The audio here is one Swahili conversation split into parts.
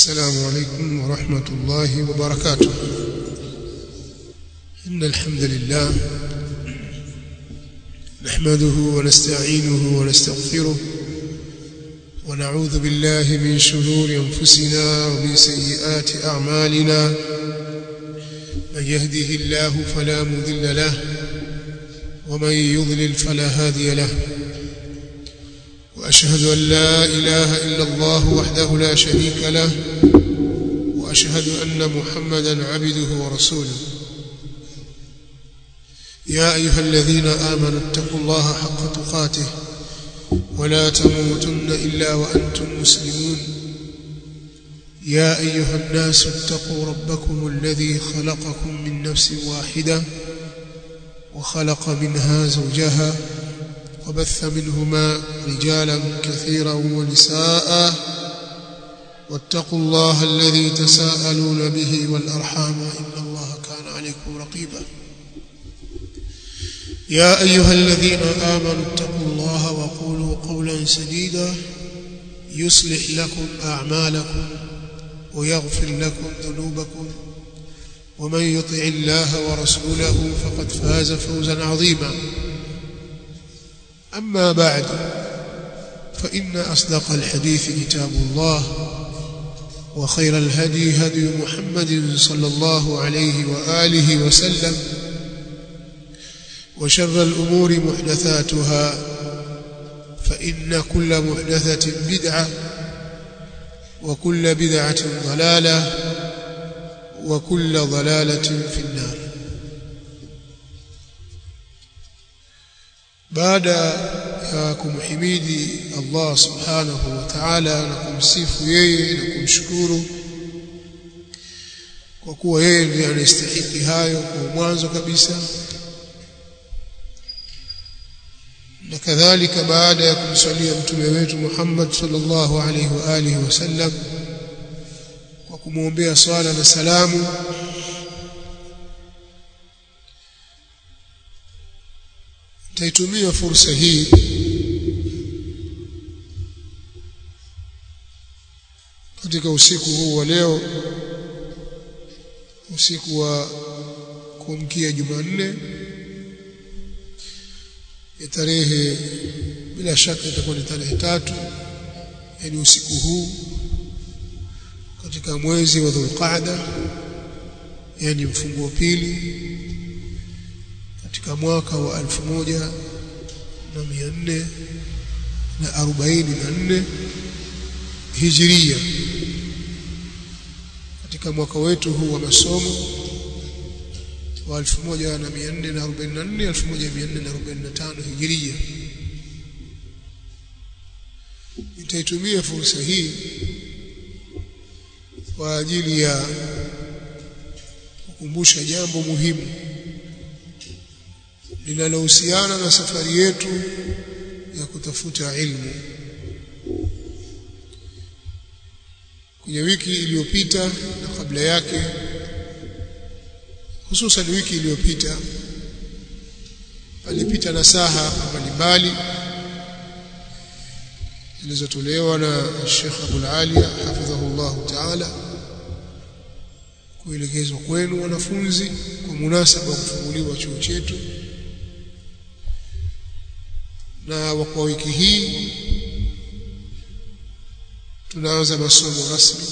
السلام عليكم ورحمة الله وبركاته إن الحمد لله نحمده ونستعينه ونستغفره ونعوذ بالله من شرور أنفسنا ومن سيئات أعمالنا من يهده الله فلا مذل له ومن يضلل فلا هادي له وأشهد أن لا إله إلا الله وحده لا شريك له وأشهد أن محمدا عبده ورسوله يا أيها الذين آمنوا اتقوا الله حق تقاته ولا تموتن إلا وأنتم مسلمون يا أيها الناس اتقوا ربكم الذي خلقكم من نفس واحدة وخلق منها زوجها وبث منهما رجالا كثيرا ونساء واتقوا الله الذي تساءلون به والأرحام إن الله كان عليكم رقيبا يا أيها الذين آمنوا اتقوا الله وقولوا قولا سديدا يصلح لكم أعمالكم ويغفر لكم ذنوبكم ومن يطع الله ورسوله فقد فاز فوزا عظيما أما بعد فإن أصدق الحديث كتاب الله وخير الهدي هدي محمد صلى الله عليه وآله وسلم وشر الأمور محدثاتها فإن كل محدثة بدعة وكل بدعة ضلالة وكل ضلالة في النار baada ya kumhimidi Allah subhanahu wa ta'ala na kumsifu yeye na kumshukuru kwa kuwa yeye ndiye anastahili hayo kwa mwanzo kabisa na kadhalika baada ya kumsalia mtume wetu Muhammad sallallahu alaihi wa alihi wasallam kwa kumwombea swala na salamu nitaitumia fursa hii katika usiku huu wa leo usiku wa kuamkia Jumanne ya tarehe bila shaka itakuwa ni tarehe tatu yani usiku huu katika mwezi wa Dhulqaada yani mfunguo pili katika mwaka wa alfu moja na mia nne na arobaini na nne hijiria katika mwaka wetu huu wa masomo wa alfu moja na mia nne na arobaini na nne alfu moja mia nne na arobaini na tano hijiria nitaitumia fursa hii kwa ajili ya kukumbusha jambo muhimu linalohusiana na safari yetu ya kutafuta ilmu kwenye wiki iliyopita na kabla yake hususan wiki iliyopita palipita nasaha mbalimbali zilizotolewa na Sheikh Abul Aliya hafidhahullah ta'ala kuelekezwa kwenu wanafunzi kwa munasaba wa kufunguliwa chuo chetu na kwa wiki hii tunaanza masomo rasmi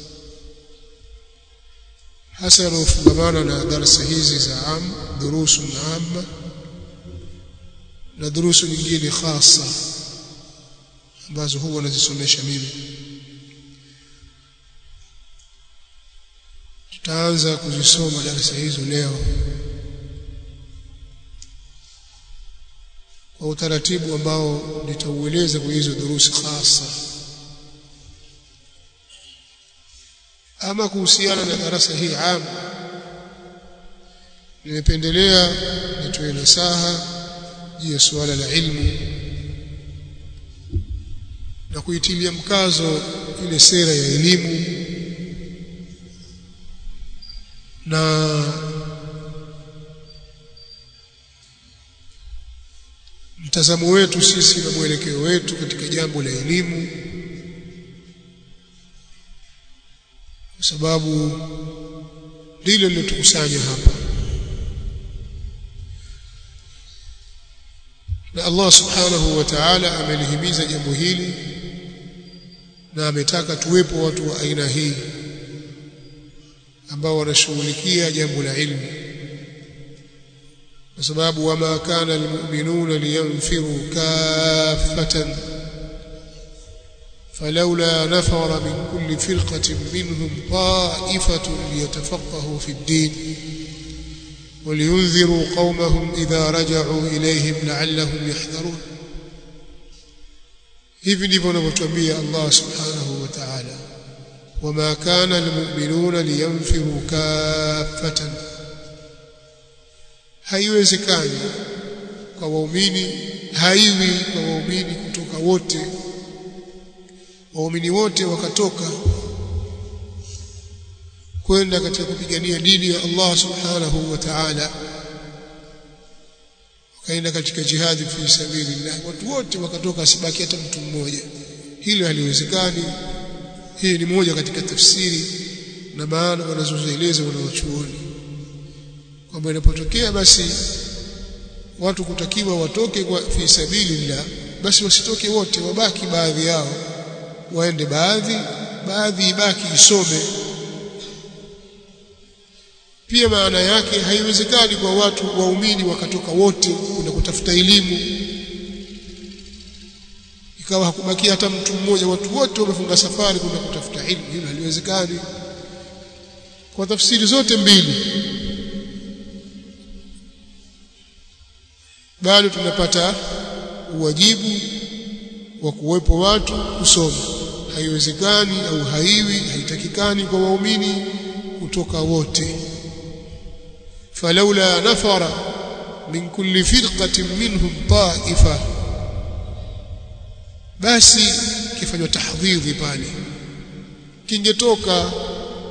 hasa yanayofungamana na darasa hizi za am durusu na amma na durusu nyingine hasa ambazo huwa nazisomesha mimi tutaanza kuzisoma darasa hizo leo kwa utaratibu ambao nitaueleza kwa hizo durusi hasa ama kuhusiana na darasa hii am nimependelea nitoe nasaha juu ya suala la ilmu na kuitilia mkazo ile sera ya elimu na mtazamo wetu sisi na mwelekeo wetu katika jambo la elimu kwa sababu ndilo lilotukusanya hapa na Allah subhanahu wa ta'ala amelihimiza jambo hili na ametaka tuwepo watu wa aina hii ambao wanashughulikia jambo la ilmu kwa sababu wama kana almu'minuna liyanfiru kaffatan فلولا نفر من كل فرقة منهم طائفة ليتفقهوا في الدين ولينذروا قومهم إذا رجعوا إليهم لعلهم يحذرون hivi ndivyo anavyotuambia Allah subhanahu wa ta'ala wama kana almu'minuna liyanfiru kaffatan haiwezekani kwa waumini haiwi kwa waumini kutoka wote waumini wote wakatoka kwenda katika kupigania dini ya Allah subhanahu wa ta'ala wakaenda katika jihadi fi sabilillah watu wote wakatoka asibaki hata mtu mmoja hilo haliwezekani hii ni moja katika tafsiri na maana wanazozieleza wanawachuoni kwamba inapotokea basi watu kutakiwa watoke kwa fi sabilillah basi wasitoke wote wabaki baadhi yao waende baadhi baadhi ibaki isome pia maana yake haiwezekani kwa watu waumini wakatoka wote kwenda kutafuta elimu ikawa hakubaki hata mtu mmoja watu wote wamefunga safari kwenda kutafuta elimu hilo haliwezekani kwa tafsiri zote mbili bado tunapata uwajibu wa kuwepo watu kusoma haiwezekani au haiwi haitakikani kwa waumini kutoka wote falaula nafara min kulli firqatin minhum ta'ifa basi kifanywa tahdhidhi pale kingetoka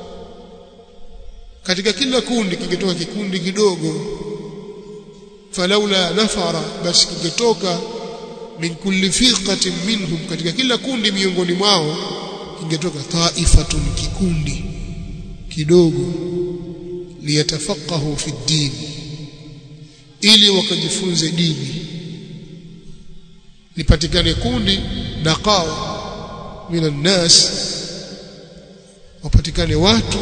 katika kila kundi kingetoka kikundi kidogo falaula nafara basi kingetoka min kulli firqatin minhum katika kila kundi miongoni mwao kingetoka taifatun kikundi kidogo liyatafaqahu fi din ili wakajifunze dini lipatikane kundi daqao minan nas wapatikane watu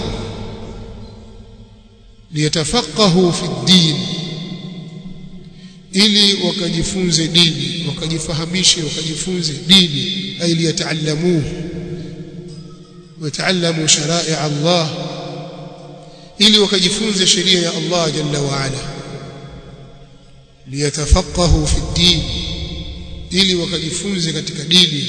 liyatafaqahu fi din ili wakajifunze dini wakajifahamishe wakajifunze dini ay liyataallamuhu wataalamu sharai Allah ili wakajifunze sheria ya Allah jalla wa ala liyatafaqahu fi din ili wakajifunze katika dini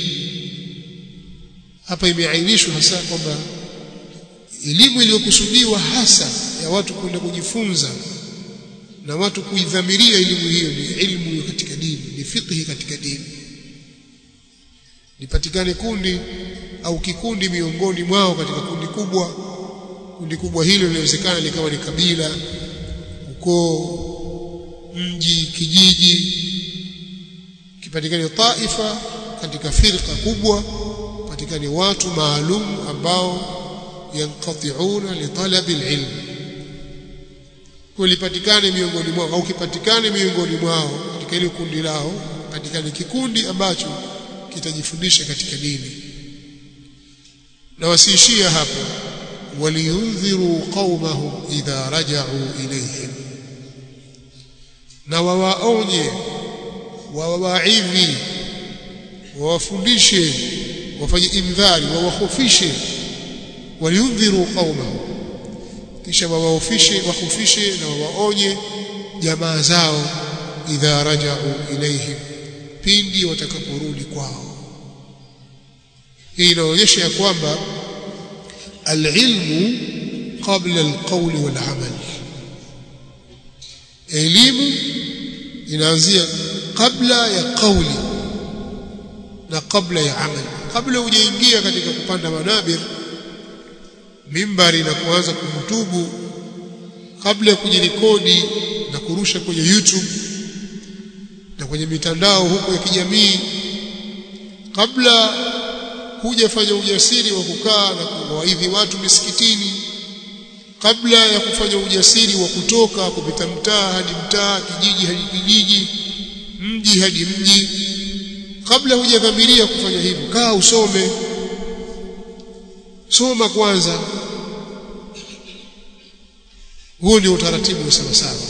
hapa imeainishwa hasa kwamba elimu iliyokusudiwa hasa ya watu kwenda kujifunza na watu kuidhamiria elimu hiyo ni ilmu katika dini ni fiqhi katika dini lipatikane kundi au kikundi miongoni mwao katika kundi kubwa kundi kubwa hilo linawezekana likawa ni kabila ukoo mji kijiji kipatikane taifa katika firqa kubwa patikane watu maalum ambao yanqati'una li talabi alilm kulipatikane miongoni mwao au kipatikane miongoni mwao katika ile kundi lao patikane kikundi ambacho kitajifundisha katika dini na wasiishia hapo waliyundhiru qaumahum idha raja'u ilayhim na wawaonye wawaidhi wawafundishe wafanye indhari wawahofishe waliyundhiru qaumahum kisha wawahofishe wahofishe na wawaonye jamaa zao idha raja'u ilayhim pindi watakaporudi kwao hii inaonyesha ya kwamba alilmu qabla alqawli walamal elimu inaanzia kabla ya kauli na kabla ya amal kabla hujaingia katika kupanda manabir mimbari na kuanza kuhutubu kabla ya kujirekodi na kurusha kwenye YouTube na kwenye mitandao huko ya kijamii kabla hujafanya ujasiri wa kukaa na kuwaidhi watu misikitini kabla ya kufanya ujasiri wa kutoka kupita mtaa hadi mtaa kijiji hadi kijiji mji hadi mji kabla hujadhamiria kufanya hivyo kaa usome soma kwanza huo ndio utaratibu wa sawa sawa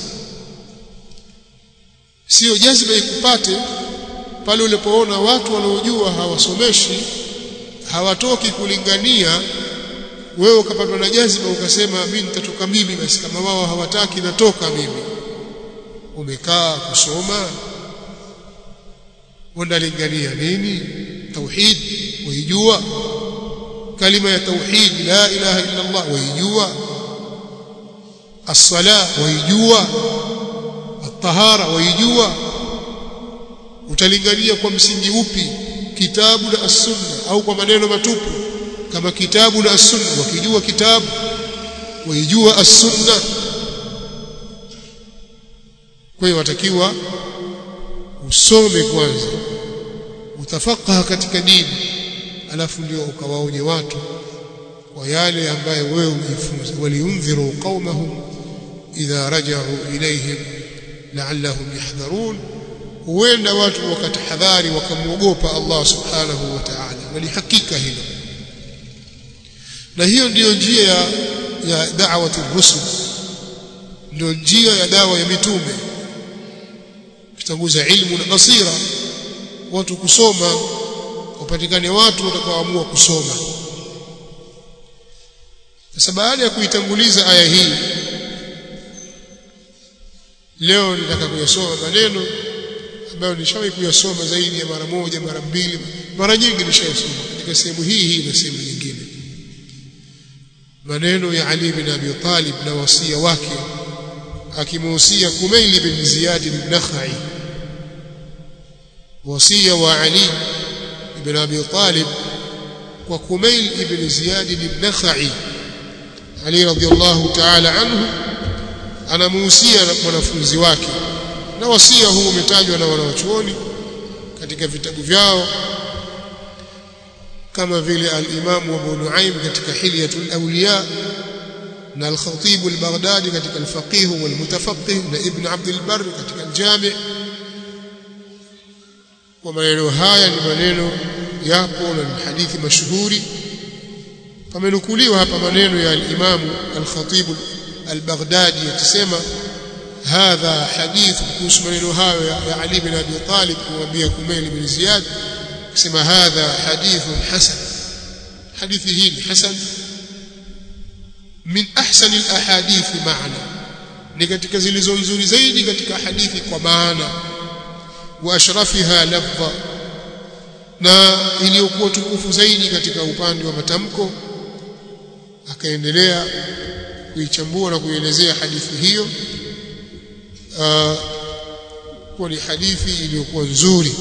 sio jazba ikupate pale ulipoona watu wanaojua hawasomeshi hawatoki kulingania wewe ukapatwa na jazba ukasema mimi nitatoka mimi basi kama wao hawataki natoka mimi umekaa kusoma wanalingania nini tauhid waijua kalima ya tauhid la ilaha illa Allah waijua as-sala waijua at-tahara waijua utalingania kwa msingi upi kitabu na as-sunna au kwa maneno matupu kama kitabu na as-sunna wakijua kitabu waijua as-sunna kwa hiyo watakiwa usome kwanza utafakaha katika dini alafu ndio ukawaonye watu kwa yale ambayo wewe umejifunza waliundhiru qaumahum idha raja'u ilayhim la'allahum yahdharun huenda watu wakatahadhari wakamwogopa Allah subhanahu wa ta'ala walihakika hilo na hiyo ndiyo njia ya, ya da'wati rusul ndio njia ya dawa ya mitume kutanguza ilmu na basira watu kusoma wapatikane watu watakaoamua kusoma sasa baada ya kuitanguliza aya hii leo nitaka kuyasoma maneno ambayo nishawahi kuyasoma zaidi ya mara moja mara mbili mara nyingi nishayasoma katika sehemu hii hii na sehemu nyingine maneno ya Ali bin Abi Talib na wasia wake akimuhusia Kumaili bin Ziyad bin-Nakhai wasia wa Ali ibn Abi Talib kwa Kumail ibn Ziyad bin-Nakhai Ali radhiyallahu ta'ala anhu anamuhusia mwanafunzi wake na wasia huu umetajwa na wanawachuoni katika vitabu vyao kama vile al-Imam Abu Nuaim katika Hilyatul Awliya na al-Khatib al-Baghdadi katika al-Faqih wal-Mutafaqih na Ibn Abd al-Barr katika al-Jami' kwa maneno haya ni maneno yapo na ni hadithi mashuhuri pamenukuliwa hapa maneno ya al-Imam al-Khatib al-Baghdadi yakisema hadha hadith kuhusu maneno hayo ya Ali bin Abi Talib kumwambia Kumail bin Ziyad kusema hadha hadithun hasan hadithi hii ni hasan min ahsani alahadith maana ni katika zilizo nzuri zaidi katika hadithi kwa maana wa ashrafiha lafdha na iliyokuwa tukufu zaidi katika upande wa matamko akaendelea kuichambua na kuielezea hadithi hiyo kuwa ni hadithi iliyokuwa nzuri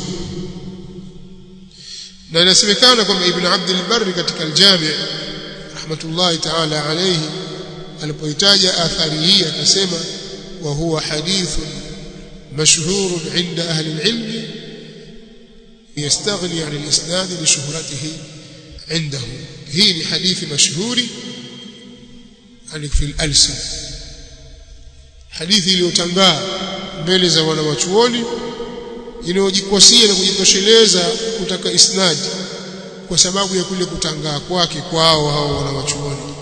na inasemekana kwamba Ibn Abd al-Barr katika al-Jami' rahmatullahi ta'ala alayhi alipoitaja athari hii akasema wa huwa hadithun mashhur 'inda ahli al-'ilm yastaghni 'an al-isnad li shuhratihi 'indahu hii ni hadithi mashhuri fi al-alsin hadithi iliyotangaa mbele za wanawachuoni inayojikwasia na kujitosheleza kutaka isnadi kwa sababu ya kule kutangaa kwake kwao hao wanawachuoni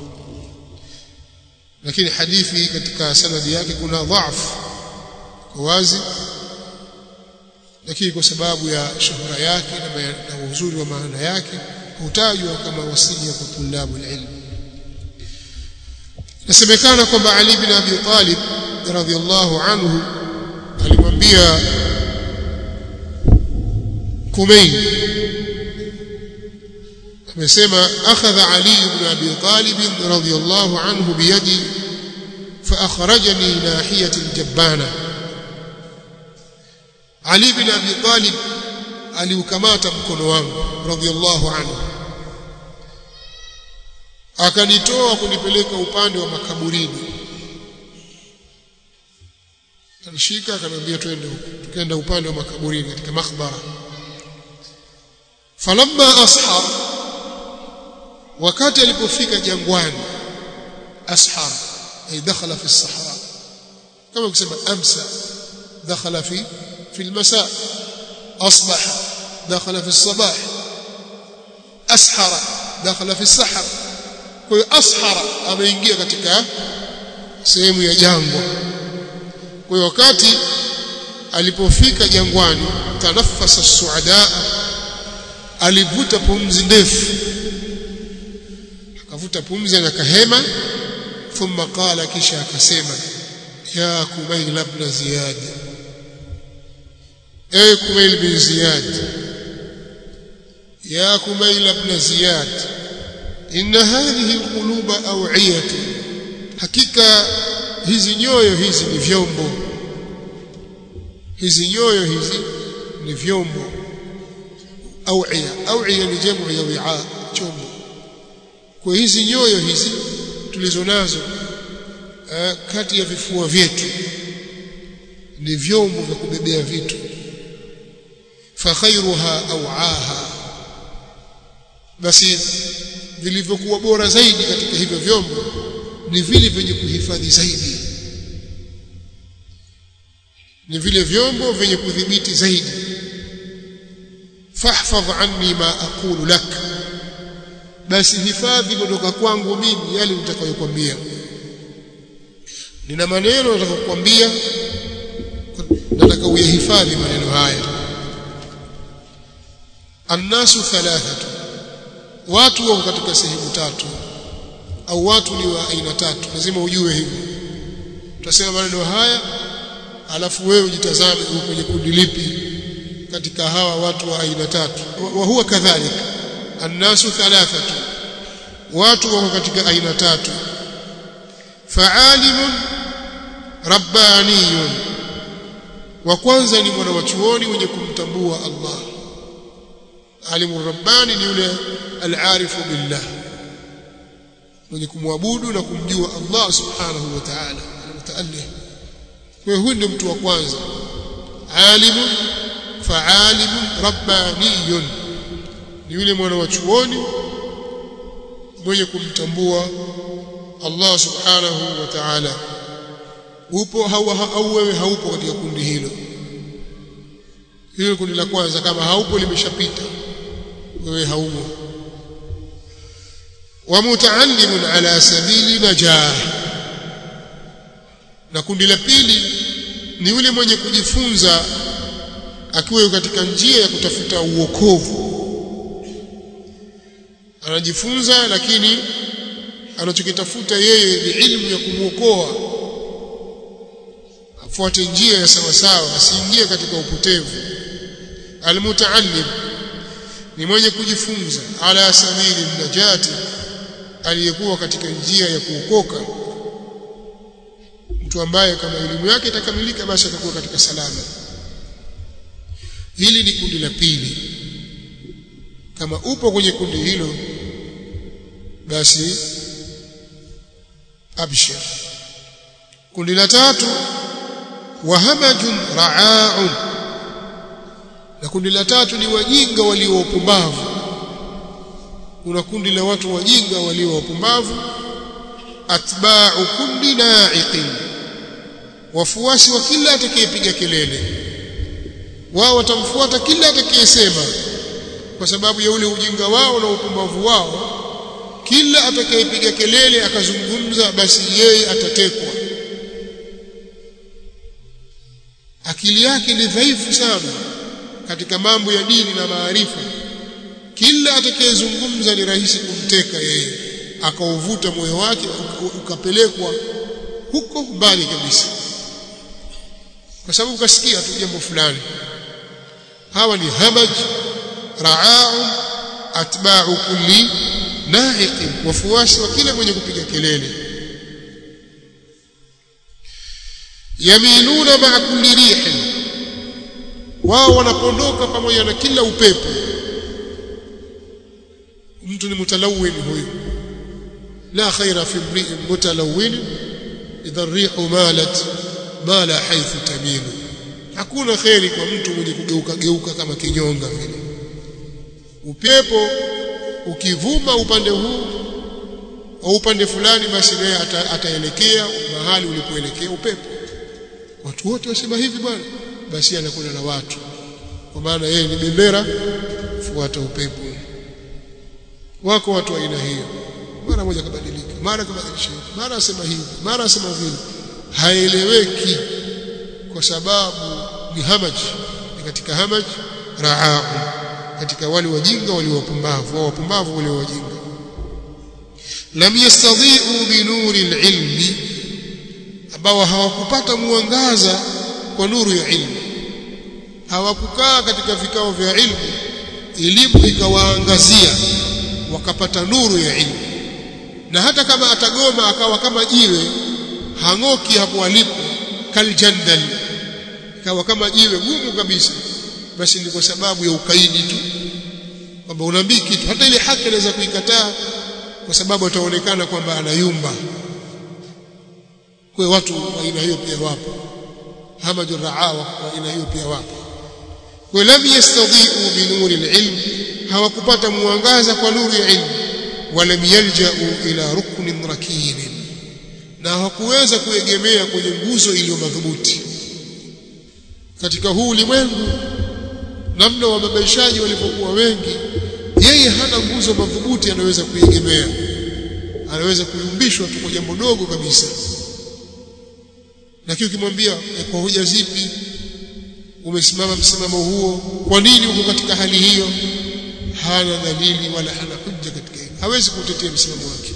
lakini hadithi katika sanadi yake kuna dhaifu kwa wazi lakini kwa sababu ya shuhura yake na uzuri wa maana yake hutajwa kama wasia kwa tulabu ilmu nasemekana kwamba Ali bin Abi Talib radhiallahu anhu alimwambia Kumail amesema akhadha Ali ibn Abi Talib radhiyallahu anhu biyadi فأخرجني ناحية الجبانة علي بن أبي طالب aliukamata mkono wangu radhiallahu anhu akanitoa kunipeleka upande wa makaburini alishika akamwambia twende huko tukaenda upande wa makaburini katika makbara falamma ashar wakati alipofika jangwani ashar ay dakhala fi as-sahara kama kusema amsa dakhala fi fi al-masa asbaha dakhala fi as-sabah ashara dakhala fi as-sahar kwa hiyo ashara ameingia katika sehemu ya jangwa kwa hiyo wakati alipofika jangwani tanaffasa suadaa alivuta pumzi ndefu akavuta pumzi na kahema thumma qala kisha akasema ya kumail ibn ziyad ewe kumail bin ziyad ya kumail ibn ziyad inna hadhihi alquluba aw'iyatu hakika hizi nyoyo hizi ni vyombo hizi nyoyo hizi ni vyombo aw'iya aw'iya ni jamu ya wi'a chombo kwa hizi nyoyo hizi tulizo nazo uh, kati ya vifua vyetu ni vyombo vya kubebea vitu fa khairuha aw'aha basi vilivyokuwa bora zaidi katika hivyo vyombo ni vile vyenye kuhifadhi zaidi ni vile vyombo vyenye kudhibiti zaidi fahfadh anni ma aqulu lak basi hifadhi kutoka kwangu mimi yale nitakayokuambia nina maneno nataka kukwambia nataka uyahifadhi maneno haya annasu thalathatu watu wako katika sehemu tatu au watu ni wa aina tatu lazima ujue hivyo tutasema maneno haya alafu wewe ujitazame uko kwenye kundi lipi katika hawa watu wa aina tatu wa huwa kadhalika annasu thalathatu watu wako katika aina tatu faalimun rabbaniyun wa kwanza ni mwana wa chuoni mwenye kumtambua Allah alimu rabbani ni yule alarifu billah mwenye kumwabudu na kumjua Allah subhanahu wa ta'ala mutaallih kwa huyu ndio mtu wa kwanza alimun faalimun rabbaniyun ni yule mwana wa chuoni mwenye kumtambua Allah subhanahu wa ta'ala upo au wewe haupo katika kundi hilo hilo kundi la kwanza kama haupo limeshapita wewe haumo wa mutaallimun ala sabili najah na kundi la pili ni yule mwenye kujifunza akiwa katika njia ya kutafuta uokovu anajifunza lakini anachokitafuta yeye ni ilmu ya kumwokoa afuate njia ya sawa sawa asiingie katika upotevu almutaallim ni mwenye kujifunza ala sabili najati aliyekuwa katika njia ya kuokoka mtu ambaye kama elimu yake itakamilika basi atakuwa katika salama hili ni kundi la pili kama upo kwenye kundi hilo basi abshir kundi la tatu wahamajun ra'aun na kundi la tatu ni wajinga walio wapumbavu kuna kundi la watu wajinga walio wapumbavu atba'u kulli na'iqin wafuasi wa kila atakayepiga kelele wao watamfuata kila atakayesema kwa sababu ya ule ujinga wao na upumbavu wao kila atakayepiga kelele akazungumza basi yeye atatekwa akili yake ni dhaifu sana katika mambo ya dini na maarifa kila atakayezungumza ni rahisi kumteka yeye akauvuta moyo wake ukapelekwa huko mbali kabisa kwa sababu ukasikia tu jambo fulani hawa ni hamaj ra'aun atba'u kulli na'iqin wafuasi wa kila mwenye kupiga kelele yamiluna ma'a kulli rihin wao wanapondoka pamoja na kila upepo mtu ni mutalawin huyu la khaira fi imri'in mutalawin idha ar-rihu malat mala haythu tamilu hakuna khairi kwa mtu mwenye kugeuka geuka kama kinyonga vile upepo ukivuma upande huu au upande fulani basi naye ata, ataelekea mahali ulipoelekea upepo watu wote wasema hivi bwana basi anakwenda na watu kwa maana yeye ni bendera fuata upepo wako watu aina hiyo mara moja kabadilika mara kabadilisha mara asema hivi mara asema vile haeleweki kwa sababu ni hamaj ni katika hamaj raa katika wale wajinga wale wapumbavu wao wapumbavu wale wajinga lam yastadhi'u bi nuri al-ilmi ambao hawakupata mwangaza kwa nuru ya ilmu hawakukaa katika vikao vya ilmu elimu ikawaangazia wakapata nuru ya ilmu na hata kama atagoma akawa kama jiwe hang'oki hapo alipo kaljandal ikawa kama jiwe gumu kabisa basi ni kwa sababu ya ukaidi tu kwamba unaambii kitu hata ile haki anaweza kuikataa kwa sababu ataonekana kwamba anayumba kwa watu wa aina hiyo pia wapo hamadu raawa wa aina hiyo pia wapo kwa lam yastadhi'u bi nuri al-ilm hawakupata mwangaza kwa nuru ya ilmu walam yalja'u ila ruknin rakin na hawakuweza kuegemea kwenye nguzo iliyo madhubuti katika huu ulimwengu namna wababaishaji walipokuwa wengi yeye hana nguzo madhubuti anaweza kuegemea anaweza kuyumbishwa tu kwa jambo dogo kabisa lakini ukimwambia kwa hoja zipi umesimama msimamo huo kwa nini uko katika hali hiyo hana dalili wala hana hujja katika hilo hawezi kutetea msimamo wake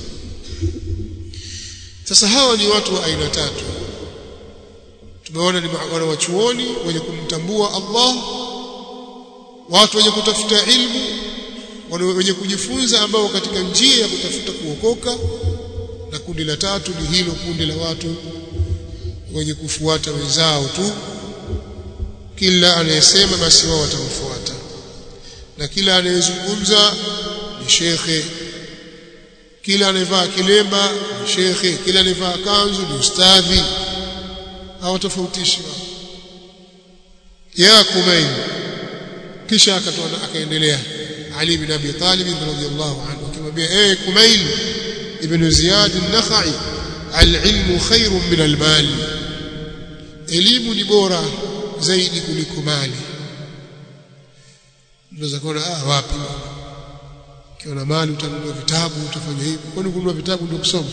sasa hawa ni watu wa aina tatu tumeona ni wana wachuoni wenye kumtambua Allah watu wenye kutafuta ilmu wenye kujifunza ambao katika njia ya kutafuta kuokoka na kundi la tatu ni hilo kundi la watu wenye kufuata wenzao tu kila anayesema basi wao watamfuata na kila anayezungumza ni shekhe kila anayevaa kilemba ni shekhe kila anayevaa kanzu ni ustadhi hawatofautishi ya kumain kisha akatoa akaendelea Ali bin Abi Talib radhiyallahu anhu akimwambia eh Kumail ibn Ziyad an-Nakhai al-ilmu khairun min al-mal elimu ni bora zaidi kuliko mali unaweza kuona ah wapi ukiona mali utanunua vitabu utafanya hivi kwani kununua vitabu ndio kusoma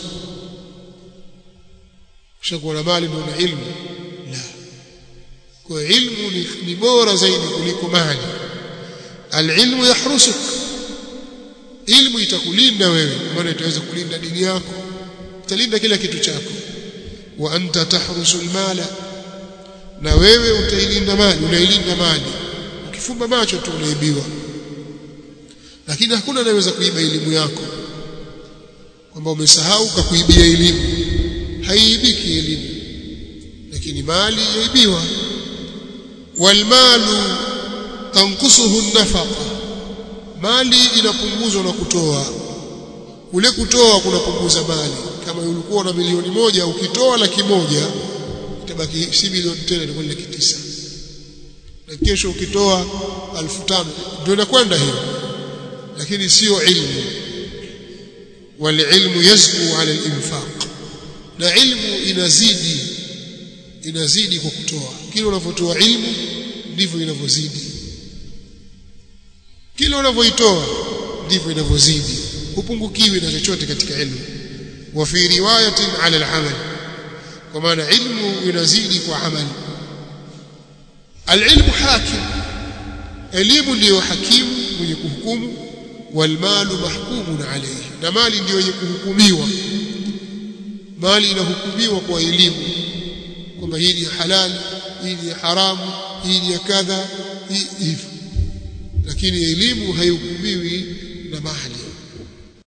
kishakuwa na mali ndio na ilmu la kwa ilmu ni, ni bora zaidi kuliko mali alilmu yahrusuk ilmu itakulinda wewe maana itaweza kulinda dini yako italinda kila kitu chako wa anta tahrusu almala na wewe utailinda mali unailinda mali ukifumba macho tu unaibiwa lakini hakuna anayeweza kuiba elimu yako kwamba umesahau kakuibia elimu haiibiki elimu lakini mali yaibiwa walmalu tankusuhu nafaqa mali inapunguzwa na kutoa ule kutoa kunapunguza mali kama ulikuwa na milioni moja ukitoa laki moja itabaki si milioni tena ni laki tisa na kesho ukitoa alfu tano ndio inakwenda hiyo lakini sio ilmu walilmu yazku ala alinfaq na ilmu inazidi inazidi kwa kutoa kile unavyotoa ilmu ndivyo inavyozidi kile unavyoitoa ndivyo inavyozidi hupungukiwi na chochote katika ilmu wa fi riwayatin ala al-amal kwa maana ilmu inazidi kwa amali alilmu hakim elimu ndiyo hakimu mwenye kuhukumu walmalu mahkumun alayhi na mali ndiyo yenye kuhukumiwa mali inahukumiwa kwa elimu kwamba hii ni halali hii ni haramu hii ni kadha hivyo lakini elimu haihukumiwi na mali